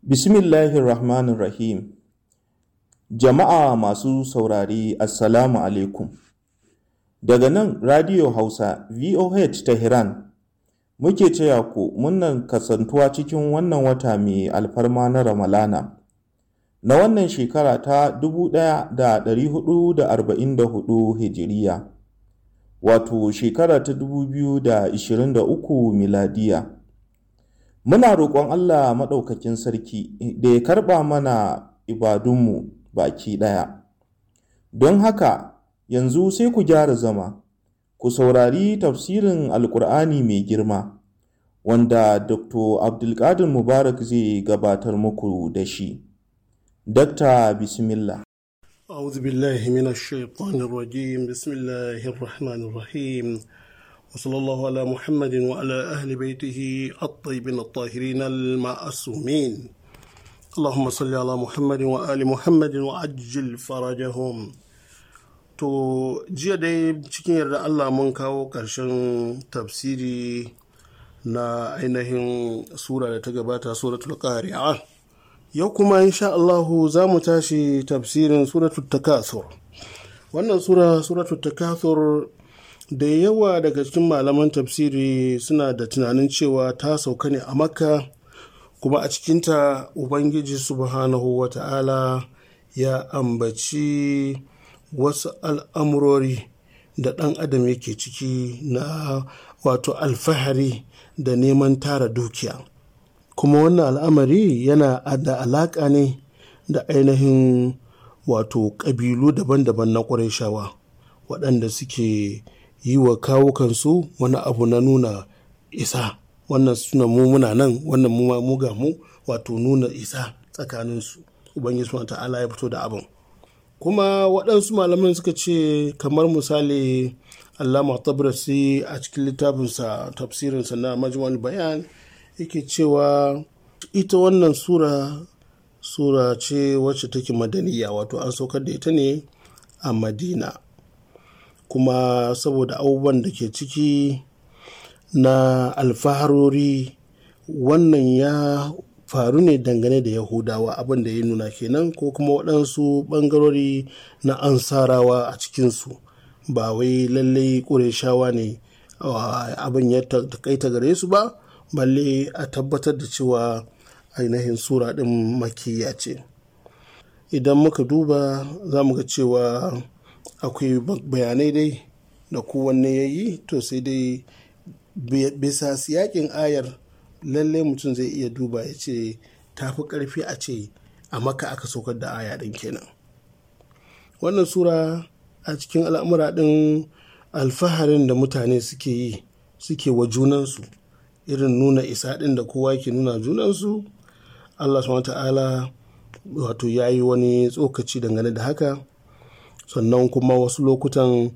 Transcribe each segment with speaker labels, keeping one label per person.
Speaker 1: Bismillahirrahmanirrahim. Jama'a masu saurari Assalamu alaikum. Daga nan Radio Hausa VOH Tehran muke cewa ku munnan kasantuwa cikin wannan wata mai alfarma na Ramalana. Na wannan shekara ta 1444 Hijiriya, wato shekara ta 2023 miladiya. Muna roƙon Allah Maɗaukakin Sarki da ya karɓa mana ibadunmu baki ɗaya. Don haka, yanzu sai ku gyara zama, ku saurari tafsirin Alƙur'ani mai girma, wanda Dr. Abdulkadir Mubarak zai gabatar muku da shi. Dakta Bismillah.
Speaker 2: أعوذ بالله من الشيطان الرجيم بسم الله الرحمن الرحيم وصلى الله على محمد وعلى أهل بيته الطيبين الطاهرين المعصومين اللهم صل على محمد وآل محمد وعجل فرجهم to jiya dai cikin yarda Allah mun kawo ƙarshen tafsiri na ainihin sura da ta gabata suratul qari'a yau kuma insha Allahu za mu tashi tafsirin suratul takathur wannan sura suratul takathur da yawa daga cikin malaman tafsiri suna da tunanin cewa ta sauka ne a makka kuma a cikinta ubangiji subhanahu wa ta'ala ya ambaci wasu al'amurori da ɗan adam yake ciki na wato alfahari da neman tara dukiya kuma wannan al'amari yana da alaƙa ne da ainihin wato ƙabilu daban-daban na ƙwarai waɗanda suke yi wa kawukansu wani abu na nuna isa wannan suna mu muna nan wannan mu mu ga mu wato nuna isa tsakaninsu ubangiji subhanahu ta'ala ya fito da abin kuma waɗansu malaman suka ce kamar misali allama tabrasi a cikin littafinsa tafsirinsa na majmu'ul bayan yake cewa ita wannan sura sura ce wacce take madaniya wato an saukar da ita ne a madina kuma saboda abubuwan da ke ciki na alfaharori wannan ya faru ne dangane da yahudawa abin da ya nuna kenan ko kuma waɗansu ɓangarori na ansarawa a cikinsu ba wai lallai ƙureshawa ne abin ya takaita gare su ba balle a tabbatar da cewa ainihin sura ɗin makiya ce idan muka duba za mu ga cewa akwai bayanai dai da kowanne ya yi to sai dai bisa siyakin ayar lalle mutum zai iya duba ya ce tafi karfi a ce a maka aka saukar da aya ɗin kenan wannan sura a cikin al'amura ɗin alfaharin da mutane suke yi suke wa junansu irin nuna isa ɗin da kowa ke nuna junansu allah subhanahu ta'ala wato ya yi wani tsokaci dangane da haka sannan kuma wasu lokutan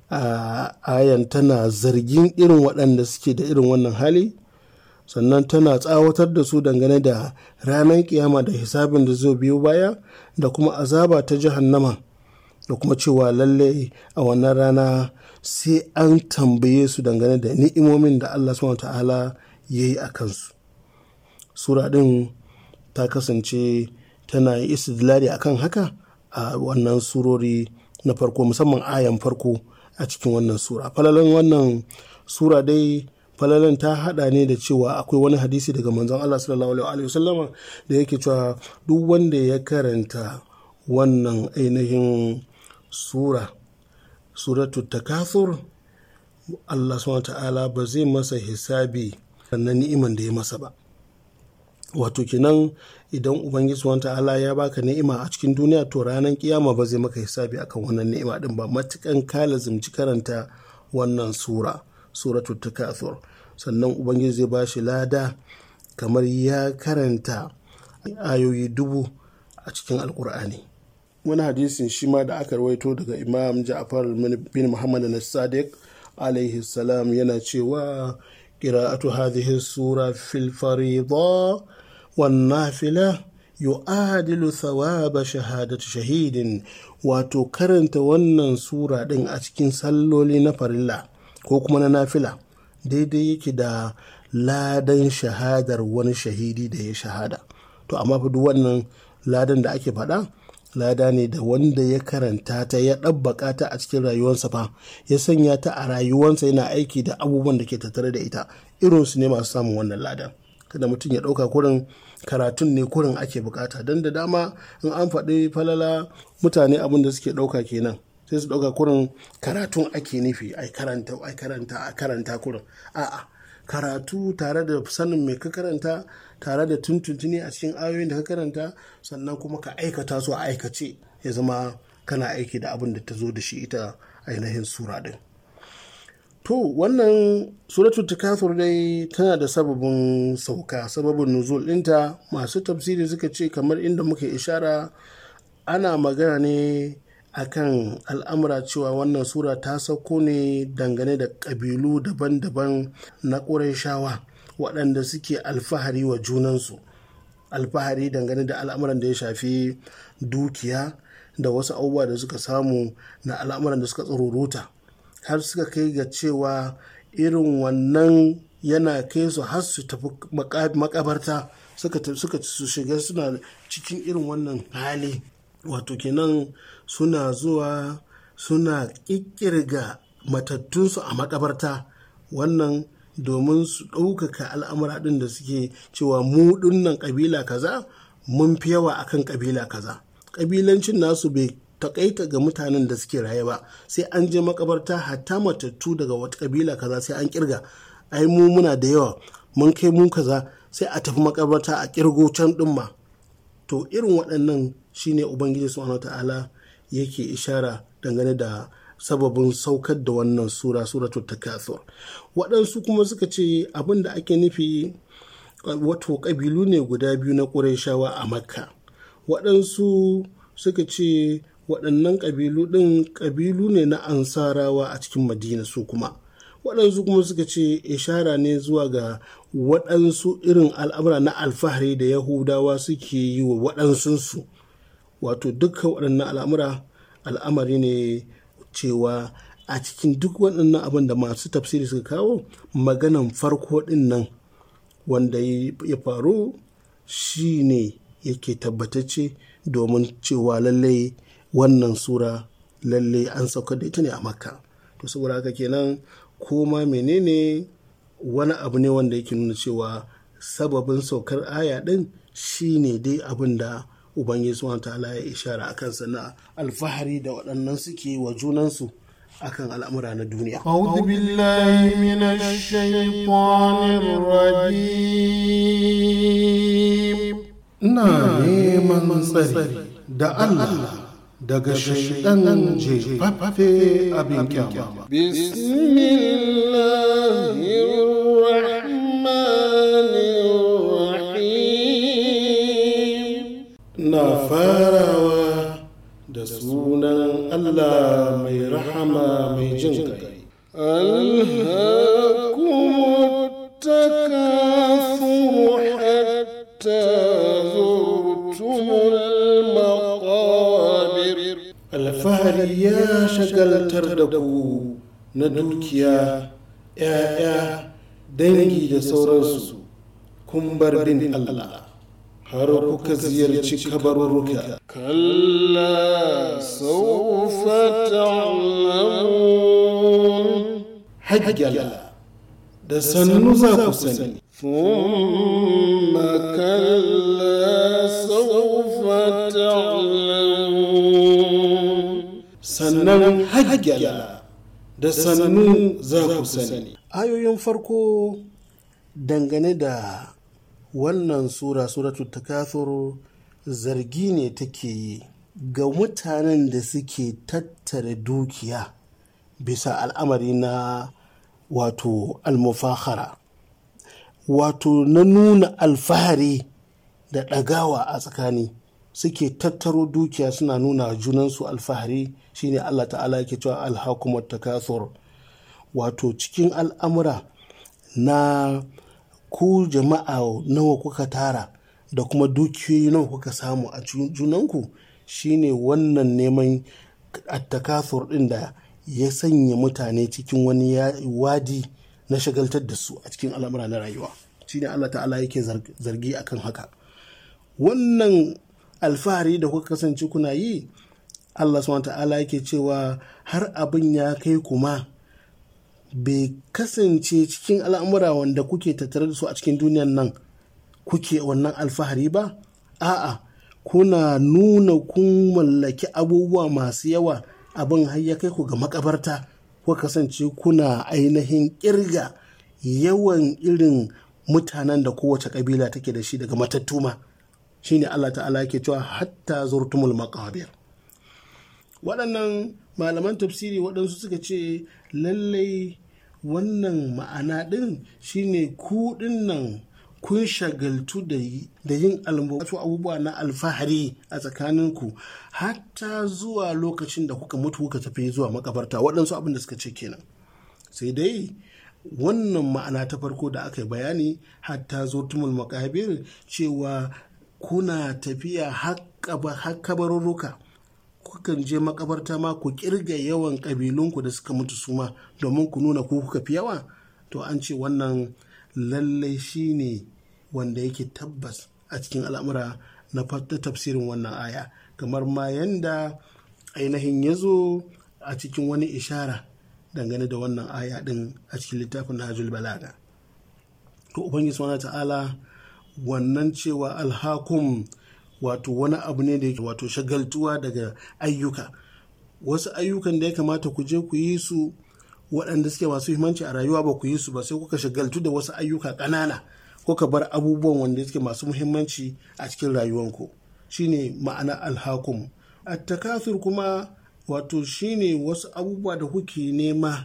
Speaker 2: ayan tana zargin irin waɗanda suke da irin wannan hali sannan tana tsawatar da su dangane da ranar kiyama da hisabin da zai biyo baya da kuma azaba ta jahannama da kuma cewa lalle a wannan rana sai an tambaye su dangane da ni'imomin da Allah subhanahu ta'ala ya yi a kansu sura ɗin ta kasance tana yi istidlali akan haka a wannan surori na farko musamman ayan farko a cikin wannan sura falalan wannan sura dai falalan ta hada ne da cewa akwai wani hadisi daga manzon Allah sallallahu alaihi wasallama da yake cewa duk wanda ya karanta wannan ainihin sura suratul takathur Allah subhanahu ta'ala ba zai masa hisabi na ni'iman da ya masa ba wato kenan idan ubangiji subhanahu ta'ala ya baka ni'ima a cikin duniya to ranar kiyama ba zai maka hisabi akan wannan ni'ima din ba matukan ka lazimci karanta wannan sura suratul takathur sannan ubangiji zai bashi lada kamar ya karanta ayoyi dubu a cikin alkur'ani wani hadisin shi ma da aka rawaito daga imam ja'far bin muhammad na sadiq alaihi salam yana cewa قراءة هذه السورة في الفريضة والنافلة يعادل ثواب شهادة شهيد wato karanta wannan sura ɗin a cikin salloli na farilla ko kuma na nafila daidai yake da ladan shahadar wani shahidi da ya shahada to amma fa duk wannan ladan da ake faɗa lada ne da wanda ya karanta ta ya ɗabbaka ta a cikin rayuwarsa fa ya sanya ta a rayuwarsa yana aiki da abubuwan da ke tattare da ita irinsu ne masu samun wannan ladan kada mutum ya ɗauka kurin karatun ne kurin ake bukata don da dama in an faɗi falala mutane abin da suke ɗauka kenan sai su ɗauka kurin karatun ake nufi ai karanta ai karanta a karanta kurin a'a karatu tare da sanin mai ka karanta tare da tuntuntuni a cikin ayoyin da ka karanta sannan kuma ka aikata su a aikace ya zama kana aiki da abin da ta zo da shi ita ainihin sura din to wannan suratul takathur dai tana da sababin sauka sababin nuzul ɗinta masu tafsiri suka ce kamar inda muka ishara ana magana ne akan al'amura cewa wannan sura ta sauko ne dangane da ƙabilu daban-daban na ƙurayshawa waɗanda suke alfahari wa junansu alfahari dangane da al'amuran da ya shafi dukiya da wasu abubuwa da suka samu na al'amuran da suka tsororota har suka kai ga cewa irin wannan yana kai su har su tafi makabarta suka su shiga suna cikin irin wannan hali wato kenan suna zuwa suna ƙirƙirga matattunsu a makabarta wannan domin su ɗaukaka al'amura ɗin da suke cewa mu ɗinnan ƙabila kaza mun fi yawa akan ƙabila kaza ƙabilancin nasu bai takaita ga mutanen da suke raye ba sai an je makabarta hatta matattu daga wata ƙabila kaza sai an kirga ai mu muna da yawa mun kai mu kaza sai a tafi makabarta a kirgo can ɗin ma to irin waɗannan shine ubangiji subhanahu ta'ala yake ishara dangane da sababin saukar da wannan sura suratul takathur waɗansu kuma suka ce abin da ake nufi wato ƙabilu ne guda biyu na ƙurayshawa a makka waɗansu suka ce waɗannan ƙabilu ɗin ƙabilu ne na ansarawa a cikin madina su kuma waɗansu kuma suka ce ishara ne zuwa ga waɗansu irin al'amura na alfahari da yahudawa suke yi wa waɗansunsu wato dukkan waɗannan al'amura al'amari ne cewa a cikin duk waɗannan abin da masu tafsiri suka kawo maganan farko ɗin nan wanda ya faru shi ne yake tabbatacce domin cewa lallai wannan sura lallai an saukar da ita ne a makka to saboda haka kenan koma menene wani abu ne wanda yake nuna cewa sababin saukar aya ɗin shi ne dai abin da ubangiji subhanahu ta'ala ya ishara a kansa na alfahari da waɗannan suke wa junansu akan al'amura na duniya.
Speaker 3: أعوذ بالله من الشيطان الرجيم ina neman tsari da Allah daga shaidan jefaffe abin kyama. Na farawa da sunan Allah mai rahama mai jin kai.
Speaker 2: التكاثر حتى زرتم المقابر
Speaker 3: Alfahari ya shagaltar da ku na dukiya, ‘ya'ya, dangi da sauransu, kun bar bin Allah, har kuka ziyarci kabarurruka.
Speaker 2: كلا سوف تعلمون
Speaker 3: Hajjala, da sannu za ku sani.
Speaker 2: ثم كلا سوف تعلمون
Speaker 3: sannan hajjala da sannu za ku sani.
Speaker 2: ayoyin farko dangane da wannan sura suratul takathur zargi ne take yi ga mutanen da suke tattara dukiya bisa al'amari na wato almufahara wato na nuna alfahari da ɗagawa a tsakani suke tattaro dukiya suna nuna junansu alfahari shine Allah ta'ala yake cewa alhakumar takathur wato cikin al'amura na ku jama'a nawa kuka tara da kuma dukiyoyi nawa kuka samu a junanku shine wannan neman attakathur ɗin da ya sanya mutane cikin wani wadi na shagaltar da su a cikin al'amura na rayuwa shine Allah ta'ala yake zargi akan haka wannan alfahari da kuka kasance kuna yi Allah subhanahu ta'ala yake cewa har abin ya kai kuma bai kasance cikin al'amura wanda kuke tattare da su a cikin duniyan nan kuke wannan alfahari ba a'a kuna nuna kun mallaki abubuwa masu yawa abin har ya kai ku ga makabarta ko kasance kuna ainihin kirga yawan irin mutanen da kowace kabila take da shi daga matattuma shine Allah ta'ala yake cewa hatta zurtumul maqabir waɗannan malaman tafsiri waɗansu suka ce lallai wannan ma'ana ɗin shine ku nan kun shagaltu da yin wasu abubuwa na alfahari a tsakaninku hatta zuwa lokacin da kuka mutu kuka tafi zuwa makabarta waɗansu abin da suka ce kenan sai dai wannan ma'ana ta farko da aka yi bayani hatta zurtumul makabir cewa kuna tafiya har kabarurruka kukan je makabarta ma ku kirga yawan ƙabilunku da suka mutu suma domin ku nuna ku kuka fi yawa to an ce wannan lallai shi ne wanda yake tabbas a cikin al'amura na tafsirin wannan aya kamar ma yanda ainihin ya zo a cikin wani ishara dangane da wannan aya din a cikin littafin Nahjul Balaga to ubangiji subhanahu ta'ala wannan cewa alhakum wato wani abu ne da yake wato shagaltuwa daga ayyuka wasu ayyukan da ya kamata ku je ku yi su waɗanda suke masu himanci a rayuwa ba ku yi su ba sai kuka shagaltu da wasu ayyuka ƙanana kuka bar abubuwan wanda suke masu muhimmanci a cikin rayuwanku shine ma'ana alhakum attakathur kuma wato shine wasu abubuwa da kuke nema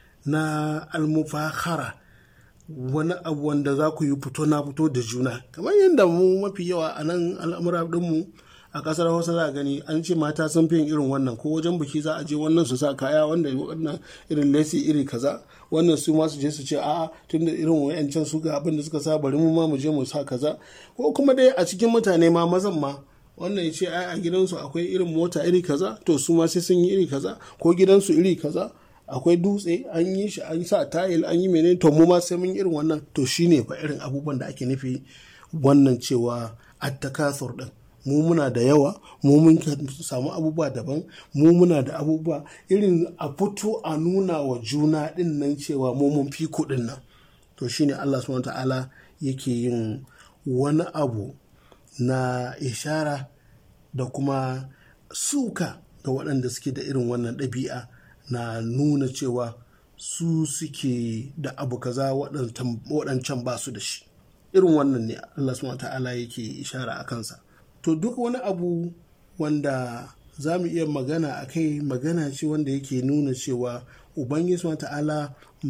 Speaker 2: na almufahara wani abu wanda za ku yi fito na fito da juna kamar yadda mu mafi yawa a nan al'amura ɗinmu a ƙasar hausa za a gani an ce mata sun fi yin irin wannan ko wajen biki za a je wannan su sa kaya wanda wannan irin lesi iri kaza wannan su ma su je su ce a'a tunda irin wayancan su ga abin da suka sa bari mu ma mu je mu sa kaza ko kuma dai a cikin mutane ma mazan ma wannan ya ce ai a gidansu akwai irin mota iri kaza to su ma sai sun yi iri kaza ko gidansu iri kaza akwai dutse an yi shi an sa tayil an yi menene to mu ma sai mun irin wannan to shine fa irin abubuwan da ake nufi wannan cewa attakasur din mu muna da yawa mu mun samu abubuwa daban mu muna da abubuwa irin a fito a nuna wa juna din nan cewa mu mun fi kuɗin nan to shine Allah subhanahu ta'ala yake yin wani abu na ishara da kuma suka ga waɗanda suke da irin wannan ɗabi'a na nuna cewa su suke da abu kaza waɗancan ba su da shi irin wannan ne Allah subhanahu ta'ala yake ishara a kansa to duk wani abu wanda za mu iya magana a kai magana ce wanda yake nuna cewa ubangiji subhanahu ta'ala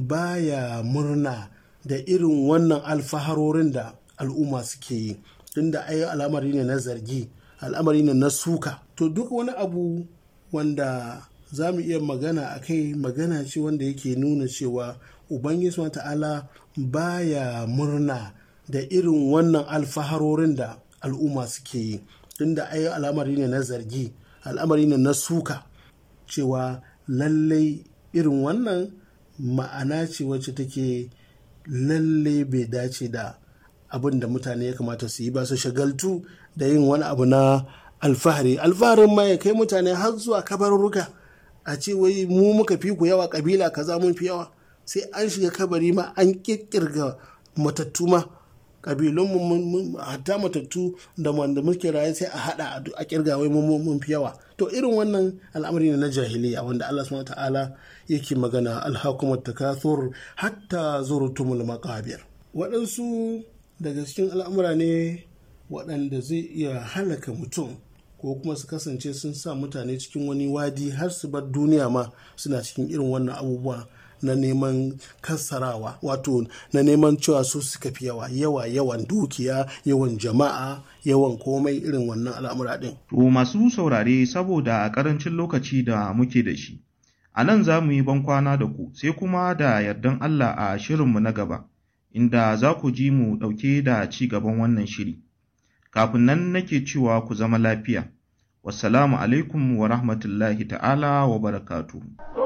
Speaker 2: baya murna da irin wannan alfaharorin da al'umma suke yi tunda ai al'amari ne na zargi al'amari ne na suka to duk wani abu wanda za mu iya magana a kai magana ce wanda yake nuna cewa ubangiji wa ta'ala baya murna da irin wannan alfaharorin da al'umma suke yi tunda ai al'amari ne na zargi al'amari ne na suka cewa lallai irin wannan ma'ana ce wacce take lallai bai dace da abin da mutane ya kamata su yi ba su shagaltu da yin wani abu na alfahari alfaharin ma ya kai mutane har zuwa kabarurruka a ce wai mu muka fi ku yawa kabila kaza mun fi yawa sai an shiga kabari ma an kirkirga matattu ma kabilun mu hatta matattu da wanda muke raye sai a hada a kirga wai mun fi yawa to irin wannan al'amari ne na jahiliya wanda Allah subhanahu ta'ala yake magana alhakumat takathur hatta zurtumul maqabir waɗansu daga cikin al'amura ne waɗanda zai iya halaka mutum ko kuma su kasance sun sa mutane cikin wani wadi har su bar duniya ma suna cikin irin wannan abubuwa na neman kassarawa wato na neman cewa su suka fi yawa yawa yawan dukiya yawan jama'a yawan komai irin wannan al'amura ɗin.
Speaker 1: To masu saurare saboda a ƙarancin lokaci da muke da shi, a nan za mu yi bankwana da ku sai kuma da yardan Allah a shirinmu na gaba, inda za ku ji mu ɗauke da ci gaban wannan shiri. Kafin nan nake cewa ku zama lafiya. Wassalamu alaikum wa rahmatullahi ta'ala wa barakatuhu.